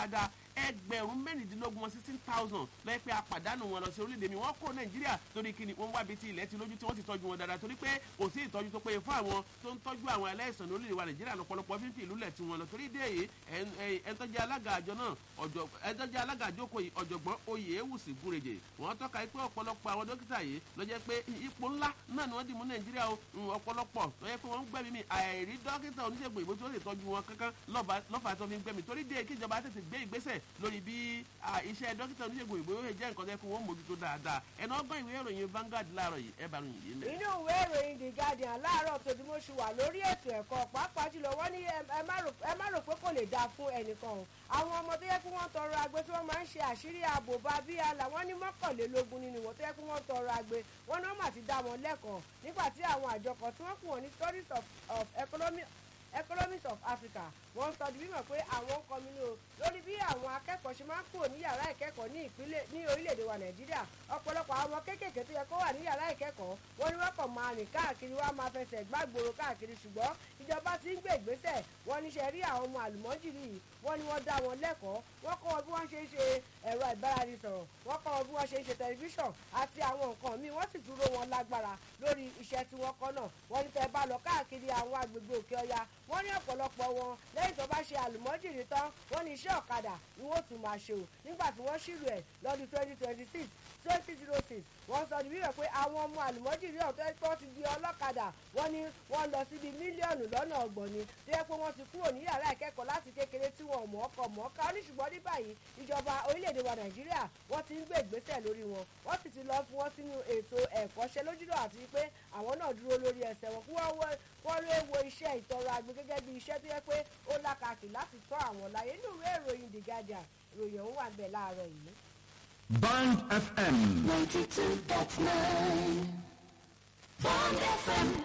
dáadáa ẹgbẹ̀rún mẹ́rìndínlógún wọn sixteen thousand lọ́yẹ́ pé apàdánù wọn lọ sí orílẹ̀-èdè mi wọ́n kó nàìjíríà torí kí ni wọ́n wá bíi ti ilẹ̀ ti lójú tí wọ́n ti tọ́jú wọn dáadáa torí pé kò sí ìtọ́jú tó péye fún àwọn tó ń tọ́jú àwọn aláìsàn ní orílẹ̀-èdè wa nàìjíríà lọ́pọ̀lọpọ̀ fífi ìlú lẹ̀ tí wọn lọ torí dé èyí ẹ̀ńtọ́jẹ́ alága àjọ náà ẹ̀ńtọ́jẹ́ alága àjókòó yìí ọ̀jọ̀gbọ́n oyè ewùsì gúrèjè wọ́n tọ́ka pé ọ̀pọ̀lọpọ̀ àwọn dókítà yìí ló jẹ́ pé ipò ńlá náà ni wọ́n dì mú nàìjíríà ọ̀pọ̀lọpọ̀ tó yẹ pé wọ́n ń gbẹ̀mí mi àìrí dókítà oníṣègùn ìbò tó lè tọ́jú wọn kankan lọ́fà tó fi ń gbẹ̀mí torí dé kíjọba tètè gbé ìgbésẹ̀ lórí bí iṣẹ́ dókítà oníṣègùn ìbò yóò jẹ́ nǹkan tẹ́ kó wọ́n mójútó dáadáa ẹ̀nà ọgbọ́n ìwé ìròyìn Vanguard láàárọ̀ yìí ẹ bá ròyìn yìí lẹ̀. inú ìwé ìròyìn The Guardian láàárọ̀ tòdìmọ̀ṣù wà lórí ètò ẹ̀kọ́ pàápàá jùlọ wọ́n ní ẹ má rò pé kò lè dáa fún ẹnìkan o àwọn ọmọ tó yẹ kí wọ́n tọrọ agbe tí wọ́n máa ń ṣe àṣírí ààbò bá bí àlà wọ́n ní mọ́kànlélógún nínú wọn tó yẹ kí wọ́n tọrọ agbe wọ́n náà mà ti dá wọn lẹ́kọ̀ọ́ nígbà tí àwọn àjọ kan tí wọ́n kù wọ́n ní stories of, of economy economics of africa wọ́n sọ di mímọ̀ pé àwọn kọminú o lórí bí àwọn akẹ́kọ̀ọ́ ṣe máa ń kúrò ní yàrá ìkẹ́kọ̀ọ́ ní ìpínlẹ̀ ní orílẹ̀-èdè wa nàìjíríà ọ̀pọ̀lọpọ̀ àwọn kéékèèké tó yẹ kó wà ní yàrá ìkẹ́kọ̀ọ́ wọ́n ní wọ́n kàn máa rìn káàkiri wọ́n á máa fẹsẹ̀ gbàgbòrò káàkiri ṣùgbọ́n ìjọba ti ń gbé ìgbésẹ̀ wọ́n ní ṣe rí àwọn ọmọ àlùmọ́jìrì yìí wọ́n ní wọ́n dá wọn lẹ́kọ̀ọ́ wọ́n kọ́ wọn bí wọ́n ṣe ń ṣe ẹ̀rọ ìbáraẹnisọ̀rọ̀ wọ́n kọ́ wọn bí wọ́n ṣe ń ṣe tẹlifíṣàn àti àwọn nǹkan míì wọ́n sì dúró wọn lágbára lórí iṣẹ́ tí wọ́n kọ́ náà wọ́n ní tẹ́ bá lọ káàkiri àwọn agbègbè òkè ọya wọ́n ní ọ̀pọ̀lọpọ̀ wọn lẹ́yìn tó bá ṣe àlùmọ́jìrì tán wọ́n ní iṣẹ́ ọ̀kadà ni wọ́n tún máa ṣe o nígbà tí wọ́n ṣírò ẹ̀ lọ́dún twenty twenty six twenty zero six wọ́n sọ ní wíwẹ̀ pé àwọn ọmọ àlùmọ́jìrì ọ̀tọ́ tó ti di ọlọ́kadà wọ́n ní wọ́n lọ síbi mílíọ̀nù lọ́nà ọgbọ̀n ni tó yẹ pé wọ́n ti kúrò ní yàrá ìkẹ́kọ̀ọ́ láti kékeré tí wọn ò mọ̀ ọkọ̀ mọ̀ ọ́ká ní ṣùgbọ́n ní báyìí ìjọba orílẹ̀-èdè wa nàìjíríà wọ́n ti ń gbé ìgbésẹ̀ lórí wọn wọ́n sì ti lọ fún wọn sínú ètò ẹ̀kọ́ṣẹ́ lójúlọ àti pé àwọn náà dúró lórí ẹsẹ̀ wọn kí wọ́n lé wo iṣẹ́ ìtọrọ àgbẹ̀ gẹ́gẹ́ bí iṣẹ́ tó yẹ pé ó lákàkì láti tọ́ àwọn láyé nínú ìwé ìròyìn the guardian ìròyìn òun wà bẹ́ẹ̀ láàárọ̀ yìí. Band FM. 92.9 Bond FM